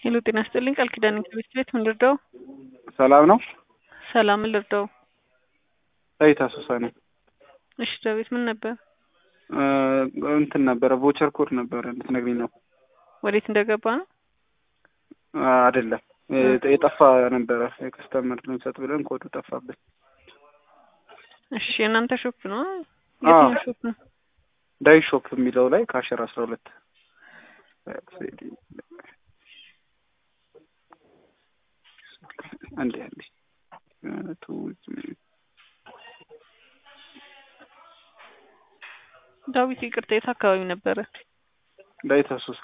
ሄሎ ጤና ይስጥልኝ ቃል ኪዳን ከቤት ቤት ምን ልርዳው? ሰላም ነው። ሰላም ምን ልርዳው? ዳዊት አሶሳ ነኝ። እሺ ዳዊት ምን ነበር? እ እንትን ነበረ ቮቸር ኮድ ነበረ እንድትነግሪኝ ነው። ወዴት እንደገባ ነው? አ አይደለም እ የጠፋ ነበረ የከስተመር ልንሰጥ ብለን ኮዱ ጠፋብን። እሺ የእናንተ ሾፕ ነው? አዎ። የትኛው ሾፕ ነው? ዳዊት ሾፕ የሚለው ላይ ከአሸር አስራ ሁለት አንዴ አንዴ ቱ ዳዊት ይቅርታ የት አካባቢ ነበረ? ዳዊት አሶሳ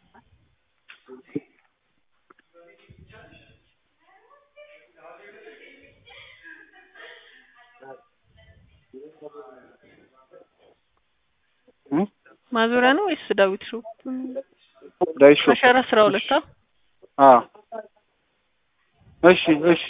እ ማዞሪያ ነው ወይስ ዳዊት ሾፕ? ዳዊት ሾፕ አሻራ አስራ ሁለት አ አ እሺ እሺ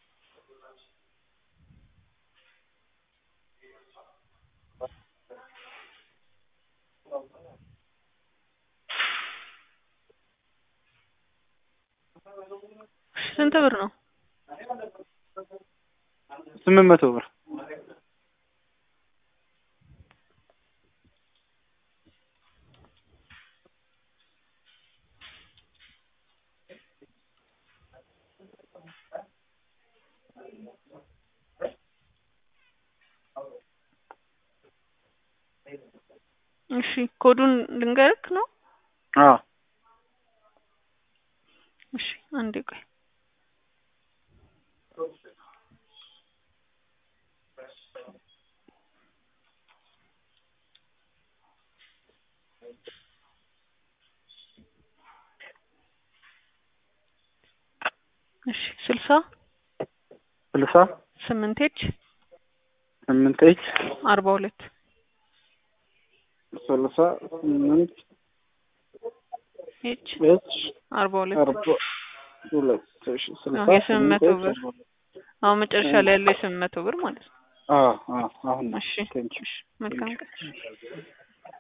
ስንት ብር ነው? ስምንት መቶ ብር እሺ ኮዱን ልንገርክ ነው? አ እሺ አንዴ ቆይ እሺ ስልሳ ስልሳ ስምንት ኤች ስምንት ኤች አርባ ሁለት ስልሳ ስምንት ኤች ኤች አርባ ሁለት አርባ ሁለት እሺ ስልሳ አዎ የስምንት መቶ ስምንት ብር ኤች አሁን መጨረሻ ላይ ያለው የስምንት መቶ ብር ማለት ነው። አ አ አሁን ነው እሺ ቴንኪው እሺ መልካም ቀን